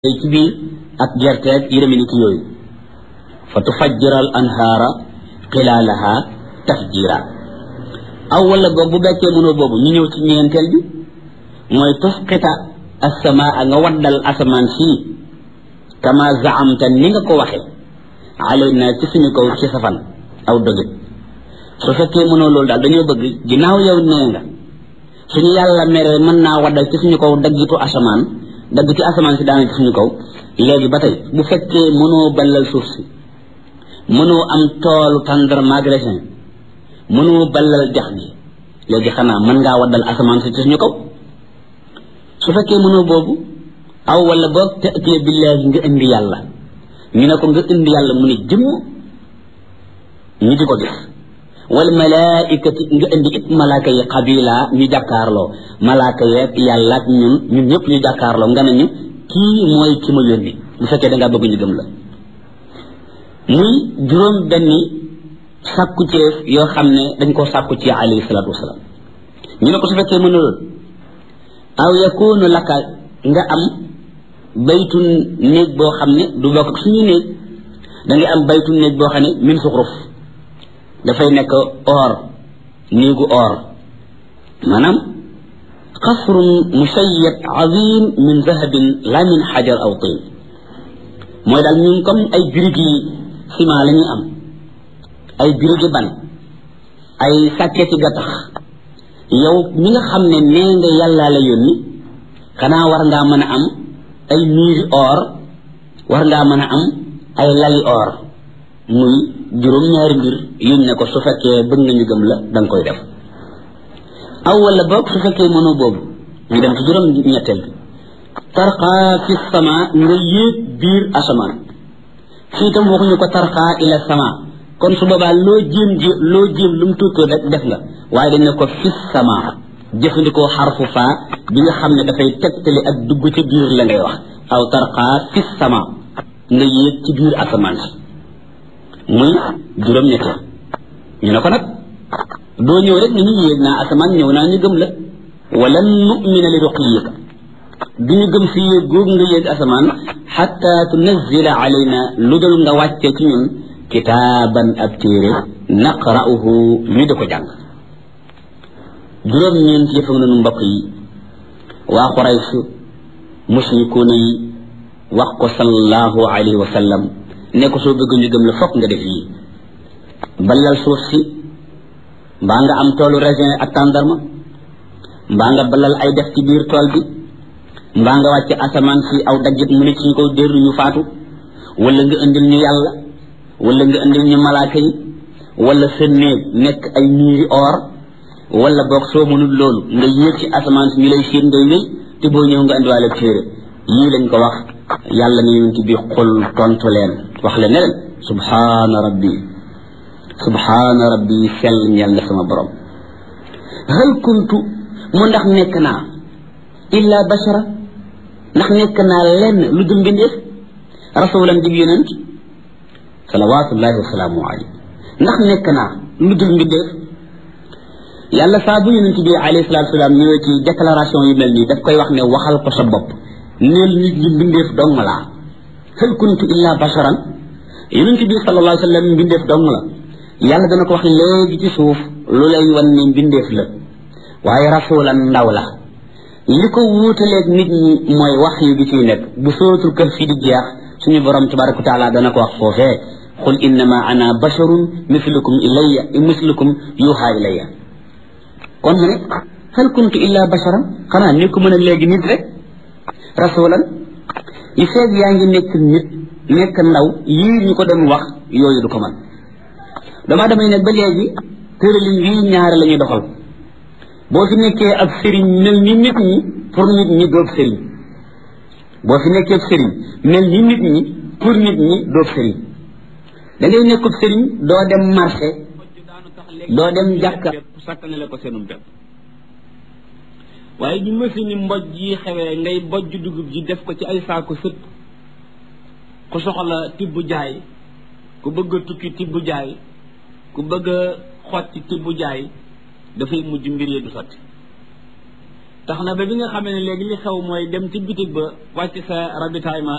ci biir ak gerteeg yërëmi ni ki yooyu fa tufajjira al anhaara xilaalaha tafjira aw wala boog bu bekkee mënoo boobu ñu ñëw ci ñeenteel bi mooy tusqita assamaa nga waddal asamaan sii kama zaamta ni nga ko waxe alayna ci suñu kaw ci safan aw dogit su fekkee mënoo loolu daal dañoo bëgg ginnaaw yow nee nga suñu yàlla meree mën naa waddal ci suñu kaw daggitu asamaan dagg ci asamaan si daana ci suñu kaw léegi ba tey bu fekkee mënoo ballal suuf si mënoo am toolu tàndar magresin mënoo ballal jax gi léegi xanaa mën ngaa waddal asamaan si ci suñu kaw su fekkee mënoo boobu aw wala boog te ëttee billaahi nga indi yàlla ñu ne ko nga indi yàlla mu ne jëmm ñu di ko gis wal malaaikati nga indi it malaaka yi xabila ñu jàkkaarloo malaaka yeeg yàlla ak ñun ñun ñëpp ñu jàkkaarloo nga ne ñu kii mooy ki ma yónni bu fekkee da ngaa bëgg ñu gëm la muy juróom benni sàkku ceef yoo xam ne dañ koo sàkku ci alayhi salaatu wasalaam ñu ne ko su fekkee mën na loolu aw yakunu laka nga am baytu néeg boo xam ne du bokk ak suñu néeg da nga am baytu néeg boo xam ne min suxruf dafay nekk or néegu or maanaam xasrun musayyad azim min zahabin la min xajar aw tin mooy daal ñun comme ay birig yi ciment la ñuy am ay birigi ban ay sàkketi gattax yow mi nga xam ne nee nga yàllaa la yónni xanaa war ngaa mën a am ay miiri or war ngaa mën a am ay lali or muy juróom-ñaari mbir yuñ ne ko su fekkee bëgg nga ñu gëm la da nga koy def aw wala boog su fekkee mënoo boobu ñu dem ci juróom ñetteel bi tarqaa fi sama nga yéeg biir asamaan fii tam waxuñu ko tarqaa ila sama kon su boobaa loo jéem ji loo jéem lu mu tuutoo rek def nga waaye dañ ne ko fi sama jëfandikoo xarfu faa bi nga xam ne dafay tegtali ak dugg ci biir la ngay wax aw tarqaa fi sama nga yéeg ci biir asamaan si muy juróom ñetteel ñu ne ko nag doo ñëw rek ni ñu yéeg naa asamaan ñëw naa ñu gëm la wala nu'mina li ruqiyika du ñu gëm si yéeg googu nga yéeg asamaan xatta tunazila alayna lu dul nga wàccee ci ñun kitaaban ab téere naqra'uhu ñu di ko jàng juróom ñeent yëf ak nanu mbokk yi waa Quraysh mushrikuuna yi wax ko sallallahu alayhi wa sallam ne ko soo bëgg ñu gëm la fokk nga def yii balal suuf si mbaa nga am toolu raisin ak tàndarma mbaa nga balal ay def ci biir tool bi mbaa nga wàcc asamaan si aw daggit mu ne ci ñu ko dér ñu faatu wala nga indil ñu yàlla wala nga indil ñu malaaka yi wala sa néeg nekk ay miiri or wala boog soo mënul loolu nga yéeg ci asamaan si ñu lay séen ngay wéy te boo ñëw nga indiwaale téere yii lañ ko wax yàlla ne yonent bi xul tontu leen wax leen ne leen subhaana rabbi subhaana rabbi sell ñeel na sama borom hal kuntu mu ndax nekk naa illa bashara ndax nekk naa lenn lu dul mbindeef rasulan dib yonent salawatullahi wasalaamu alayhi ndax nekk naa lu dul mbindeef yàlla saa bu yonent bi alayhi salatu wasalaam ñëwee ci déclaration yu mel nii daf koy wax ne waxal ko sa bopp neel nit ñi mbindeef dong laa hal kuntu illa basharan yonent bi sallallahu alayhi wa sallam mbindeef dong la yàlla dana ko wax léegi ci suuf lu lay wan ne mbindeef la waaye rasulan ndaw la li ko wuutaleeg nit ñi mooy wax yu gi ciy nekk bu sootul kër fi di jeex suñu borom tabaraka wa taala dana ko wax foofee qul innama ana basharun mislukum ilayya mislukum yuha ilayya kon mu ne hal kuntu illa basharan xanaa ni ko mën a léegi nit rek rasulan yi feeg yaa ngi nekk nit nekk ndaw yii ñu ko doon wax yooyu du ko man dama damay ne ba léegi tëralin yii ñaari la ñuy doxal boo fi nekkee ab sëriñ mel ni nit ñi pour nit ñi doob sëriñ boo fi nekkee ab sëriñ mel ni nit ñi pour nit ñi doob sëriñ da ngay nekkub sëriñ doo dem marché doo dem jàkka sàkkane la ko seenum bépp waaye ñu machine mboj yi xewee ngay bojj dugub ji def ko ci ay saako sët ku soxla tibb jaay ku bëgg a tukki tibb jaay ku bëgg a xotti tibb jaay dafay mujj mbir yi du sotti tax na ba bi nga xamee ne léegi li xew mooy dem ci bitig ba wàcc sa ravitaillement